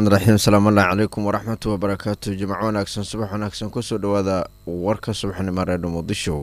raxmaan raxiim asalaamullahi calaykum waraxmatu wabarakaatu jimco wanaagsan subax wanaagsan kusoo dhawaada warka subaxnimo reedho muqdisho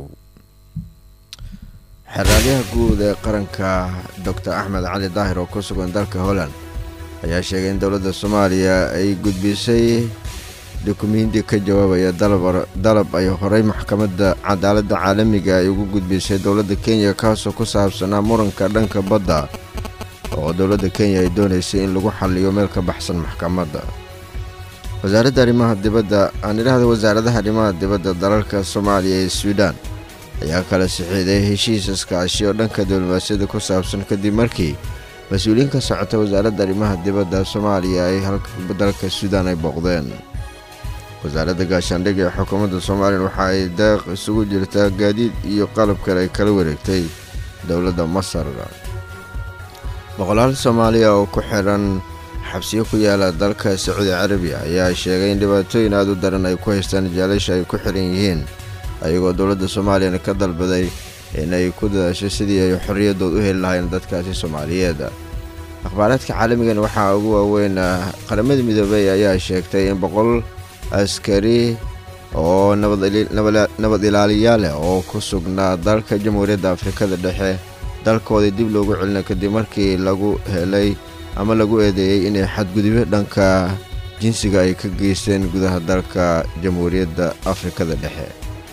xeraalyaha guud ee qaranka doctor axmed cali daahir oo ku sugan dalka holland ayaa sheegay in dowladda soomaaliya ay gudbisay dukumenti ka jawaabaya dalab ay horey maxkamadda cadaaladda caalamiga ay ugu gudbisay dowladda kenya kaasoo ku saabsanaa muranka dhanka badda oo dowladda kenya ay doonaysay in lagu xalliyo meel ka baxsan maxkamadda wasaaradda arrimaha dibadda aan idhaahda wasaaradaha arrimaha dibadda dalalka soomaaliya ee suudaan ayaa kala sixiiday heshiis iskaashi oo dhanka diblomaasiyadda ku saabsan kadib markii mas-uuliyiin ka socota wasaaradda arrimaha dibadda soomaaliya ay dalka suudaan ay booqdeen wasaaradda gaashaandhig ee xukuumadda soomaaliya waxa ay deeq isugu jirtaa gaadiid iyo qalab kale ay kala wareegtay dowladda masar boqolaal soomaaliya oo ku xiran xabsiyo ku yaala dalka sacuudi carabiya ayaa sheegay in dhibaatooyin aada u daran ay ku haystaan jaalasha ay ku xiran yihiin ayagoo dowladda soomaaliyana ka dalbaday inay ku dadaasho sidii ay xorriyadood u heli lahayn dadkaasi soomaaliyeed akhbaaraadka caalamigan waxaa ugu waaweyn qaramada midoobey ayaa sheegtay in boqol askari oo nabad ilaaliyaal leh oo ku sugnaa dalka jamhuuriyadda afrikada dhexe dalkoodii dib loogu celina kadib markii lagu helay ama lagu eedeeyey inay xadgudubyo dhanka jinsiga ay ka geysteen gudaha dalka jamhuuriyadda afrikada dhexe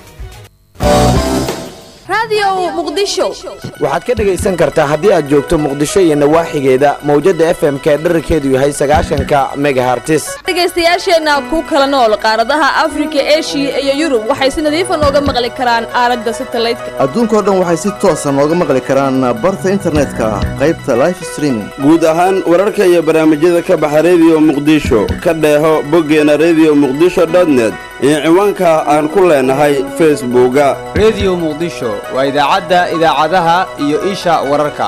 waxaad ka dhegaysan kartaa haddii aad joogto muqdisho iyo nawaaxigeeda mawjadda f m k dherarkeedu yahay sagaashanka megahartis dhegaystayaasheenna ku kala nool qaaradaha afrika eshiya iyo yurub waxay si nadiifa nooga maqli karaan aalada satalaydka adduunkao dhan waxay si toosa nooga maqli karaan barta internetka qaybta life streaming guud ahaan wararka iyo barnaamijyada ka baxa rediyo muqdisho ka dheeho boggeena rediyo muqdisho dotnet iyo ciwaanka aan ku leenahay facebooka rediyo muqdisho waa idaacadda idaacadaha iyo isha wararka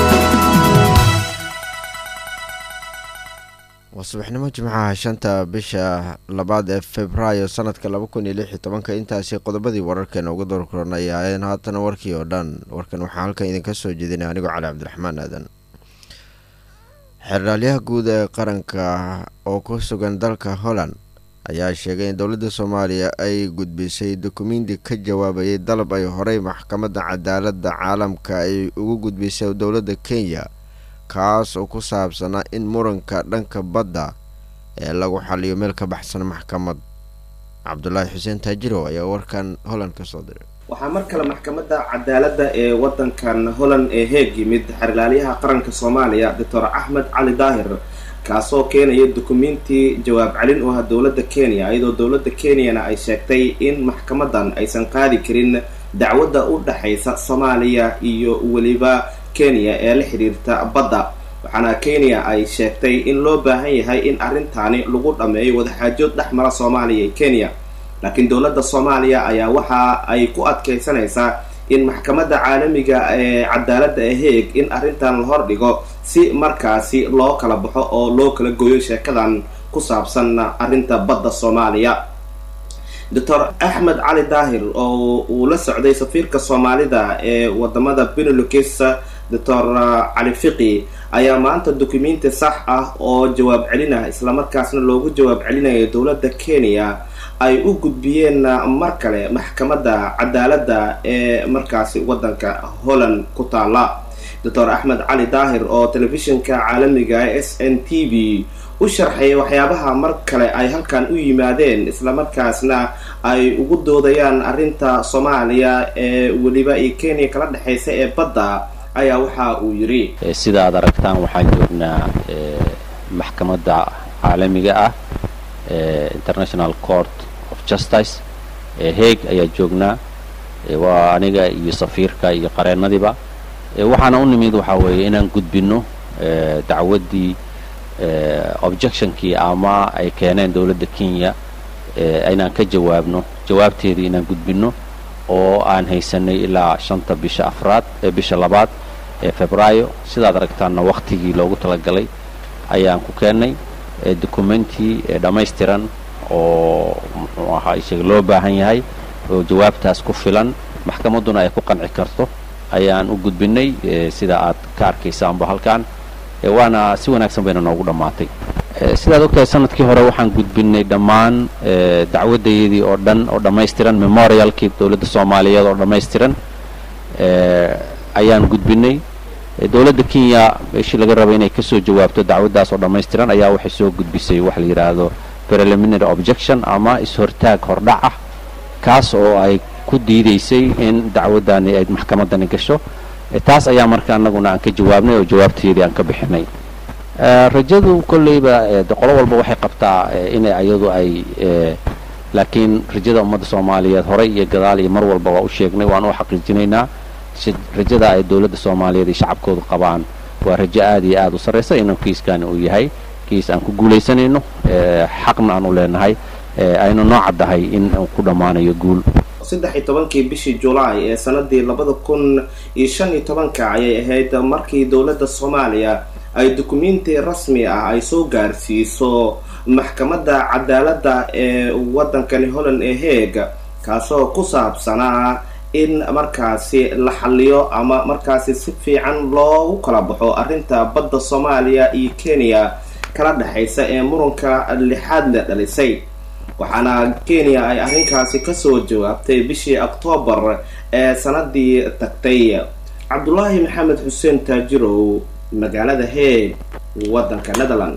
waa subaxnimo jimcaha shanta bisha labaad ee februaayo sanadka laba kun iyo lix iyo tobanka intaasi qodobadii wararkeena uga doorkorona ay ahaayeen haatana warkii oo dhan warkan waxaa halkan idinka soo jeedinay anigoo cali cabdiraxmaan aadan xeraalyaha guud ee qaranka oo ku sugan dalka holland ayaa sheegay in dowladda soomaaliya ay gudbisay dukumenti ka jawaabayay dalab ay horey maxkamadda cadaaladda caalamka ay ugu gudbisay dowladda kenya kaas oo ku saabsanaa in muranka dhanka badda ee lagu xaliyo meel ka baxsan maxkamad cabdulaahi xuseen taajirow ayaa warkan holland ka soo diray waxaa mar kale maxkamadda cadaaladda ee wadankan holland ee heeg yimid xerlaalyaha qaranka soomaaliya doctor axmed cali daahir kaasoo keenaya dukumenti jawaab celin u ah dowladda kenya iyadoo dowladda kenyana ay sheegtay in maxkamadan aysan qaadi karin dacwadda u dhexaysa soomaaliya iyo weliba kenya ee la xidhiirta badda waxaana kenya ay sheegtay in loo baahan yahay in arrintaani lagu dhammeeyo wadaxaajood dhex mara soomaaliya iyo kenya laakiin dowladda soomaaliya ayaa waxa ay ku adkaysanaysaa in maxkamadda caalamiga ee cadaaladda ee heeg in arrintan la hordhigo si markaasi loo kala baxo oo loo kala gooyo sheekadan ku saabsan arrinta badda soomaaliya doctor axmed cali daahir oo uu la socday safiirka soomaalida ee wadamada benelux doctor cali fiqi ayaa maanta dukumenti sax ah oo jawaab celina islamarkaasna loogu jawaab celinayo dowladda kenya ay u gudbiyeen mar kale maxkamadda cadaaladda ee markaasi wadanka holland ku taala doctor axmed cali daahir oo telefishinka caalamiga s n t v u sharxay waxyaabaha mar kale ay halkan u yimaadeen islamarkaasna ay ugu doodayaan arrinta soomaaliya ee weliba iyo kenya kala dhexaysa ee badda ayaa waxa uu yidhi sida aad aragtaan waxaan joognaa maxkamadda caalamiga ah international court of justice heeg ayaa joognaa waa aniga iyo safiirka iyo qareennadiiba waxaana u nimid waxaa weeye inaan gudbinno dacwaddii objectionkii ama ay keeneen dowladda kenya inaan ka jawaabno jawaabteedii inaan gudbinno oo aan haysanay ilaa shanta bisha afraad bisha labaad ee febraayo sidaad aragtaanna waktigii loogu talagalay ayaan ku keennay documenti dhammaystiran oo muxuu ahaa isaga loo baahan yahay oo jawaabtaas ku filan maxkamadduna ay ku qanci karto ayaan u gudbinay sida aad ka arkaysaanba halkan waana si wanaagsan bayna noogu dhammaatay sidaad ogtahay sanadkii hore waxaan gudbinay dhammaan dacwadayadii oo dhan oo dhammaystiran memorialkii dowladda soomaaliyeed oo dhammaystiran ayaan gudbinay dowladda kenya meeshii laga rabay inay kasoo jawaabto dacwaddaas oo dhammaystiran ayaa waxay soo gudbisay waxa la yidhaahdo preliminary objection ama is-hortaag hordhac ah kaas oo ay ku diidaysay in dacwaddani ay maxkamaddani gasho taas ayaa marka annaguna aan ka jawaabnay oo jawaabteedii aan ka bixinay rajadu kolleyba qolo walba waxay qabtaa inay ayadu ay laakiin rajada ummadda soomaaliyeed horey iyo gadaal iyo mar walba waa u sheegnay waan u xaqiijinaynaa rajada ay dowladda soomaaliyeed iyo shacabkoodu qabaan waa rajo aad iyo aad u sarraysa inuu kiiskani uu yahay kiis aan ku guulaysanayno xaqna aan u leenahay aynu noo caddahay in uu ku dhammaanayo guul saddex iyo tobankii bishii julaay ee sanadii labada kun iyo shan iyo tobanka ayay ahayd markii dowladda soomaaliya ay dukumenti rasmi ah ay soo gaarsiiso maxkamadda cadaaladda ee waddankani holland ee heeg kaasoo ku saabsanaa in markaasi la xaliyo ama markaasi si fiican loogu kala baxo arrinta badda soomaaliya iyo kenya kala dhexaysa ee muranka lixaad la dhalisay waxaana kenya ay arrinkaasi kasoo jawaabtay bishii oktoobar ee sanadii tagtay cabdulaahi maxamed xuseen taajirow magaalada heeg waddanka netherland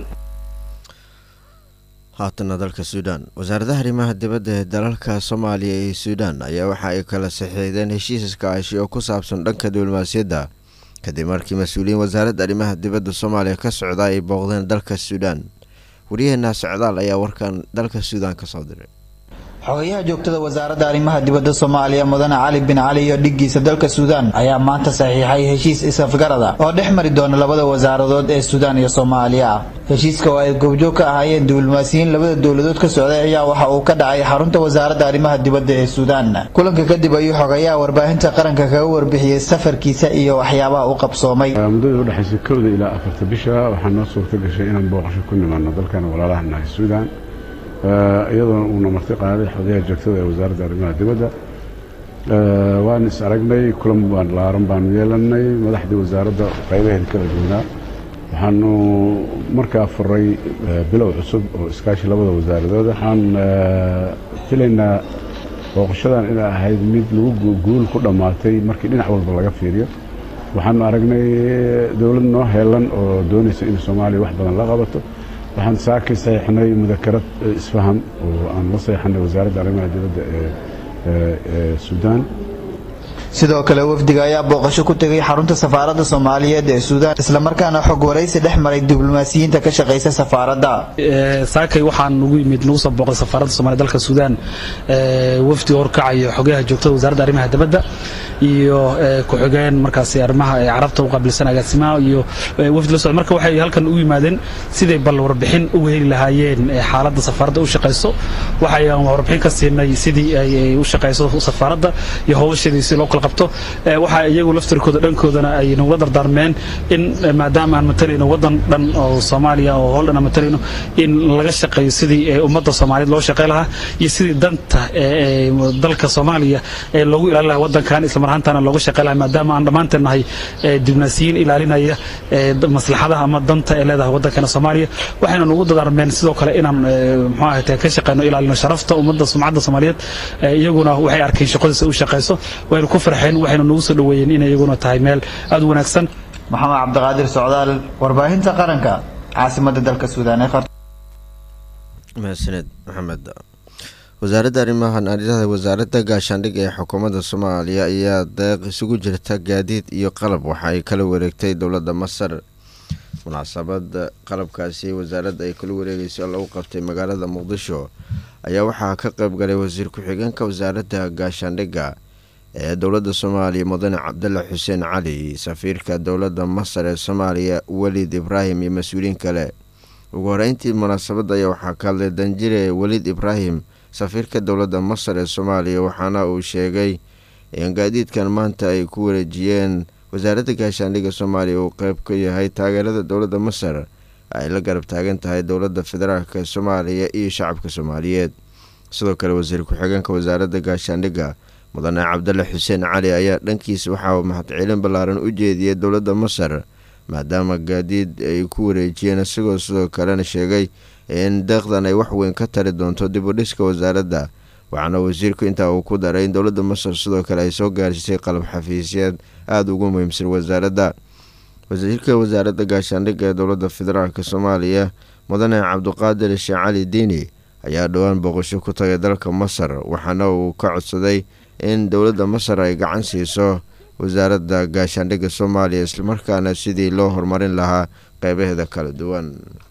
haatana dalka suudaan wasaaradaha arrimaha dibadda ee dalalka soomaaliya iyo suudaan ayaa waxa ay kala saxiixdeen heshiis iskaashi oo ku saabsan dhanka diblomaasiyadda kadib markii mas-uuliyiin wasaaradda arrimaha dibadda soomaaliya ka socda ay booqdeen dalka suudaan waryaheena socdaal ayaa warkan dalka suudaan ka soo diray xogayaha joogtada wasaaradda arrimaha dibadda soomaaliya mudane cali bin cali iyo dhiggiisa dalka suudaan ayaa maanta saxiixay heshiis is-afgarada oo dhex mari doona labada wasaaradood ee suudaan iyo soomaaliya heshiiska oo ay goobjoog ka ahaayeen diblomaasiyiin labada dowladood ka socday ayaa waxa uu ka dhacay xarunta wasaaradda arrimaha dibadda ee suudaan kulanka kadib ayuu xogayaha warbaahinta qaranka kaga warbixiyey safarkiisa iyo waxyaabaha u qabsoomay muddada udhexaysa kowda ilaa afarta bisha waxaa noo suurta gashay inaan booqasho ku nimaano dalkan walaalaha nahay suudaan iyadoona uuna marti qaaday xogayaha joogtada ee wasaaradda arrimaha dibadda waan is aragnay kulan baan laaran baanu yeelanay madaxdii wasaaradda qaybaheeda kala duwanaa waxaanu markaa furay bilow cusub oo iskaashi labada wasaaradood waxaan filaynaa booqashadan inay ahayd mid lagu guul ku dhammaatay markii dhinac walba laga fiiriyo waxaanu aragnay dowlad noo heelan oo doonaysa in soomaaliya wax badan la qabato waxaan saakay saxiixnay mudakarad isfaham oo aan la saxiixnay wasaaradda arrimaha dibadda ee suudaan sidoo kale wafdiga ayaa booqasho ku tegay xarunta safaaradda soomaaliyeed ee suudaan islamarkaana xog waraysi dhex maray diblomaasiyiinta ka shaqaysa safaaradda saakay waxaan ugu yimid nagu soo booqday safaaradda soomaliya dalka suudaan wafdi horkacayo xogayaha joogtada wasaaradda arrimaha dibadda iyo ku-xigeen markaasi arrimaha carabta u qaabilsan agaasimaha iyo wafdi la socda marka waxay halkan u yimaadeen siday bal warbixin uga heli lahaayeen xaaladda safaaradda u shaqayso waxayaan warbixin ka siinay sidii ay u shaqayso safaaradda iyo howlasheedii si loo kala qabto waxa iyagu laftirkooda dhankoodana ay nagula dardaarmeen in maadaama aan matalayno wadan dhan oo soomaaliya oo hool dhan aan matalayno in laga shaqeeyo sidii ummadda soomaaliyeed loo shaqey lahaa iyo sidii danta dalka soomaaliya ee loogu ilaalin lahaa wadankan isla mar ahaantaana looga shaqey lahaa maadaama aan dhammaanteen nahay dibnaasiyiin ilaalinaya maslaxadaha ama danta ee leedahay wadankana soomaaliya waxayna nagu dardaarmeen sidoo kale inaan muxuu ahayte ka shaqeyno ilaalino sharafta ummadda sumcadda soomaaliyeed iyaguna waxay arkeen shaqadiisa u shaqeyso waynu ku farxeen waxayna nagu soo dhaweeyeen inay iyaguna tahay meel aad u wanaagsan maxamed cabdiqaadir socdaal warbaahinta qaranka caasimadda dalka suudaan ee mahadsaned maxamed wasaaradda arrimaha naariyada wasaaradda gaashaandhig ee xukuumadda soomaaliya ayaa deeq isugu jirta gaadiid iyo qalab waxa ay kala wareegtay dowladda masar munaasabada qalabkaasi wasaaradda ay kala wareegayso oo lagu qabtay magaalada muqdisho ayaa waxaa ka qeybgalay wasiir ku-xigeenka wasaaradda gaashaandhigga ee dowladda soomaaliya mudane cabdalla xuseen cali safiirka dowladda masar ee soomaaliya welid ibraahim iyo mas-uuliyiin kale ugu horeyntii munaasabadda ayaa waxaa ka hadlay danjire welid ibraahim safiirka dowladda masar ee soomaaliya waxaana uu sheegay in gaadiidkan maanta ay ku wareejiyeen wasaaradda gaashaandhigga soomaaliya uu qeyb ka yahay taageerada dowladda masar ay la garab taagan tahay dowladda federaalk ee soomaaliya iyo shacabka soomaaliyeed sidoo kale wasiir ku-xigeenka wasaaradda gaashaandhigga mudane cabdalle xuseen cali ayaa dhankiisa waxaa mahadcelin ballaaran u jeediyey dowladda masar maadaama gaadiid ay ku wareejiyeen isagoo sidoo kalena sheegay in deeqdan ay waxweyn ka tari doonto dib u dhiska wasaaradda waxaana wasiirku intaa uu ku daray in dowladda masar sidoo kale ay soo gaarsiisay qalab xafiisyeed aada ugu muhiimsan wasaaradda wasiirka wasaaradda gaashaandhigga ee dowladda federaalk soomaaliya mudane cabduqaadir sheekh cali diini ayaa dhowaan booqasho ku tagay dalka masar waxaana uu ka codsaday in dowladda masar ay gacan siiso wasaaradda gaashaandhigga soomaaliya islamarkaana sidii loo horumarin lahaa qeybaheeda kala duwan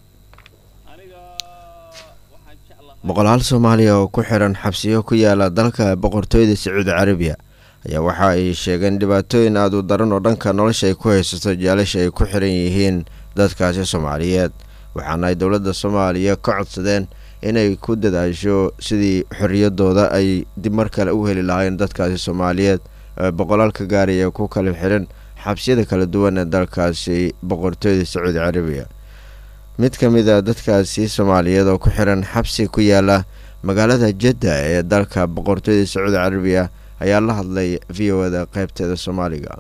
boqolaal soomaaliya oo ku xiran xabsiyo ku yaala dalka boqortooyada sacuudi carabiya ayaa waxa ay sheegeen dhibaatooyin aada u daran oo dhanka nolosha ay ku haysato jaalasha ay ku xiran yihiin dadkaasi soomaaliyeed waxaana ay dowladda soomaaliya ka codsadeen inay ku dadaasho sidii xorriyadooda ay dib mar kale u heli lahaayeen dadkaasi soomaaliyeed ee boqolaalka gaaraya ku kala xiran xabsiyada kala duwan ee dalkaasi boqortooyada sacuudi carabiya mid ka mid a dadkaasi soomaaliyeed oo ku xiran xabsi ku yaala magaalada jadda ee dalka boqortooyada sacuudi carabiya ayaa la hadlay v o da qaybteeda soomaaliga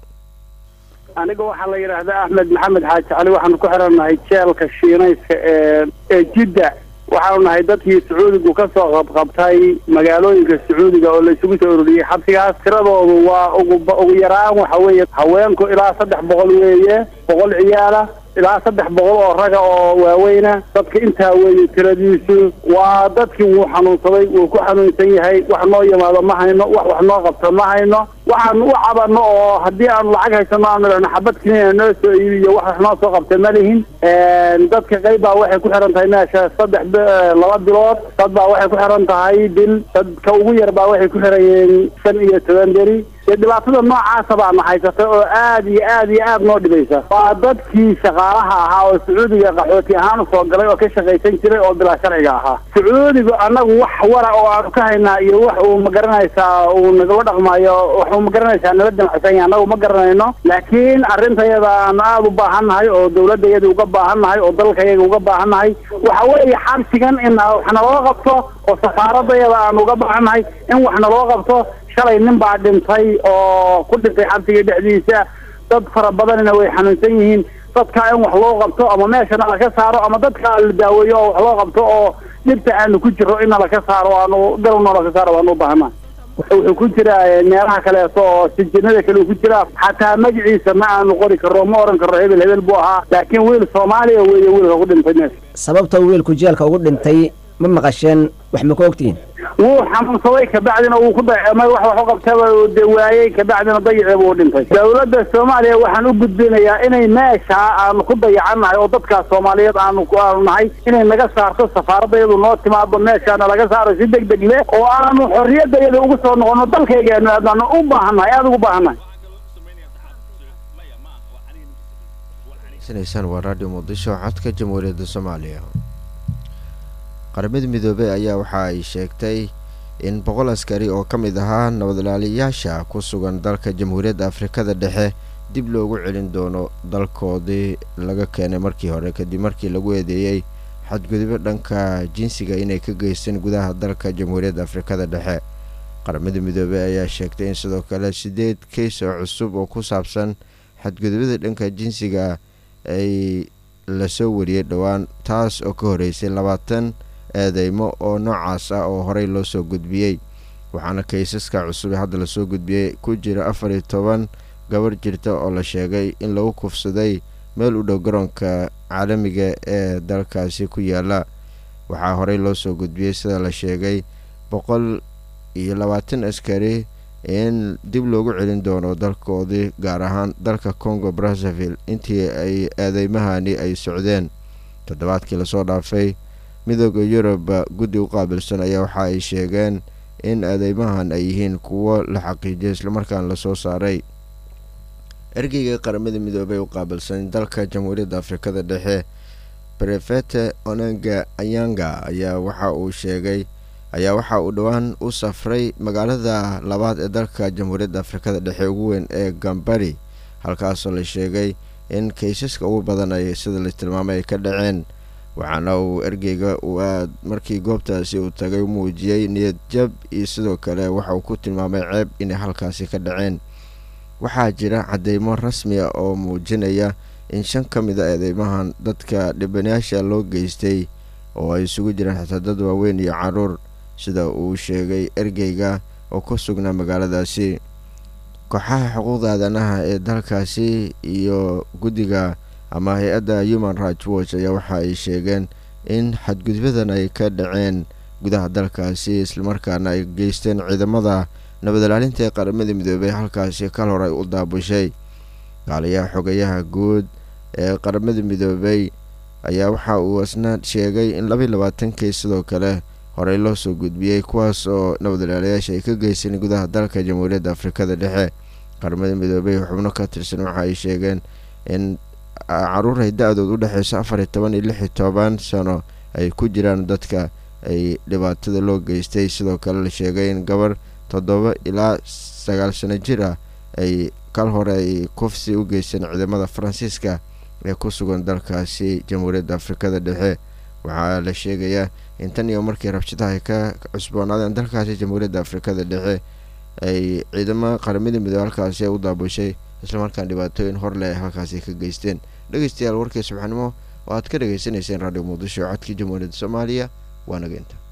aniga waxaa la yidhaahdaa axmed maxamed xaaji cali waxaanu ku xirannahay jeelka shiinayska ee ee jidda waxaanu nahay dadkii sacuudigu ka soo qabqabtay magaalooyinka sacuudiga oo la isugu soo ururiyey xabsigaas tiradoodu waa ugu ugu yaraan waxa weeye haweenku ilaa saddex boqol weeye boqol ciyaala ilaa saddex boqol oo raga oo waaweyna dadka intaa weeye tiradiisu waa dadkii wuu xanuunsaday wuu ku xanuunsan yahay wax noo yimaado ma hayno wax wax noo qabto ma hayno waxaanu u cabano oo haddii aanu lacag haysano aanu idhahno xabad kiniina noo soo iibiyo wax wax noo soo qabta ma lihin dadka qayb baa waxay ku xiran tahay meesha saddex laba bilood dad baa waxay ku xiran tahay bil dadka ugu yar baa waxay ku xiran yihiin shan iyo toban beri dee dhibaatada noocaasa baana haysatay oo aad iyo aad iyo aad noo dhibaysa waa dadkii shaqaalaha ahaa oo sacuudiga qaxooti ahaan usoo galay oo ka shaqaysan jiray oo bilaa sharciga ahaa sacuudigu annagu wax wara oo aanu ka haynaa iyo wax uu magaranaysaa uu nagala dhaqmayo wax uu magaranaysaa nala damacsan yahay annagu ma garanayno laakiin arrintayada aanu aada u baahan nahay oo dawladayada uga baahan nahay oo dalkayaga uga baahan nahay waxa weeye xabsigan in wax naloo qabto oo safaaradayada aanu uga baahan nahay in wax naloo qabto shalay nin baa dhintay oo ku dhintay xabsiga dhexdiisa dad fara badanina way xanuunsan yihiin dadka in wax loo qabto ama meeshana laka saaro ama dadka la daaweeyo oo wax loo qabto oo dhibta aanu ku jiro in laka saaro aanu galowna laka saaro waanu u baahana wuxuu ku jiraa meelaha kaleeto oo sijinada kale uu ku jiraa xataa magaciisa ma aanu qori karro ma oran karro hebel hebel buu ahaa laakiin wiil soomaaliya weeye wiilka ku dhintay meesha sababta wiilku jeelka ugu dhintay ma maqasheen wax ma ka ogtihiin wuu xanuunsaday kabacdina wuu ku dayacmay wax wax u qabtaba uu de waayey kabacdina dayaceeba uu dhintay dawladda soomaaliya waxaan u gudbinayaa inay meesha aanu ku dayacannahay oo dadkaas soomaaliyeed aanu aanu nahay inay naga saarto safaaradayadu noo timaado meeshaana laga saaro si deg deg leh oo aanu xorriyadayada ugu soo noqono dalkaygaanu aadnaanu u baahannahay aada ugu baahannahay sanaysaan waa raadhiyo muqdisho codka jamhuuriyadda soomaaliya qaramada midoobey ayaa waxa ay sheegtay in boqol askari oo ka mid ahaa nabadlaaliyayaasha ku sugan dalka jamhuuriyadda afrikada dhexe dib loogu celin doono dalkoodii laga keenay markii hore kadib markii lagu eedeeyey xadgudubyo dhanka jinsiga inay ka geysteen gudaha dalka jamhuuriyadda afrikada dhexe qaramada midoobey ayaa sheegtay in sidoo kale siddeed keys oo cusub oo ku saabsan xadgudubyada dhanka jinsiga ay lasoo wariyey dhowaan taas oo ka horeysay labaatan eedeymo oo noocaas ah oo horey loo soo gudbiyey waxaana kaysaska cusub ee hadda lasoo gudbiyey ku jira afar iyo toban gabar jirta oo la sheegay in lagu kufsaday meel u dhow garoonka caalamiga ee dalkaasi ku yaala waxaa horey loo soo gudbiyey sida la sheegay boqol iyo labaatan askari in dib loogu celin doono dalkoodii gaar ahaan dalka congo brazzaville intii ay eedeymahani ay socdeen toddobaadkii lasoo dhaafay midooda yurub guddi u qaabilsan ayaa waxa ay sheegeen in eedeymahan ay yihiin kuwo la xaqiijiyay islamarkaana lasoo saaray ergeyga qaramada midoobey u qaabilsan dalka jamhuuriyadda afrikada dhexe brefete onanga anyanga ayaa waxa uu sheegay ayaa waxa uu dhowaan u safray magaalada labaad ee dalka jamhuuriyadda afrikada dhexe ugu weyn ee gambari halkaasoo la sheegay in kaysaska ugu badan ay sida la tilmaamay ay ka dhaceen waxaana uu ergeyga uu aad markii goobtaasi uu tagay u muujiyey niyad jab iyo sidoo kale waxa uu ku tilmaamay ceeb inay halkaasi ka dhaceen waxaa jira cadeymo rasmi ah oo muujinaya in shan ka mid a eedeymahan dadka dhibanayaasha loo geystay oo ay isugu jiraan xitaa dad waaweyn iyo caruur sida uu sheegay ergeyga oo ku sugnaa magaaladaasi kooxaha xuquuqda aadanaha ee dalkaasi iyo guddiga ama hay-adda human rights watch ayaa waxa ay sheegeen in xadgudbadan ay ka dhaceen gudaha dalkaasi islamarkaana ay geysteen ciidamada nabad ilaalinta ee qaramada midoobay halkaasi kal hor ay u daabushay kaaliyaha xogayaha guud ee qaramada midoobay ayaa waxa uu isna sheegay in labaiy labaatankii sidoo kale horey loo soo gudbiyey kuwaas oo nabad ilaalayaasha ay ka geysteen gudaha dalka jamhuuriyadda afrikada dhexe qaramada midoobay xubno ka tirsan waxa ay sheegeen in caruur ay da-dood u dhexeyso afar iyo toban iyo lix iyo toban sano ay ku jiraan dadka ay dhibaatada loo geystay sidoo kale la sheegay in gabar toddoba ilaa sagaal sano jir ah ay kal hore ay kufsi u geysteen ciidamada faransiiska ee ku sugan dalkaasi jamhuuriyadda afrikada dhexe waxaa la sheegayaa in tan iyo markii rabshadaha ay ka cusboonaadeen dalkaasi jamhuuriyadda afrikada dhexe ay ciidamada qaramada midoobe halkaasi u daabushay islamarkaan dhibaatooyin hor leh ay halkaasi ka geysteen dhegeystayaal warkii subaxnimo oo aad ka dhagaysanayseen raadhiyo muqdisho codkii jamhuuriyadda soomaaliya waa nageynta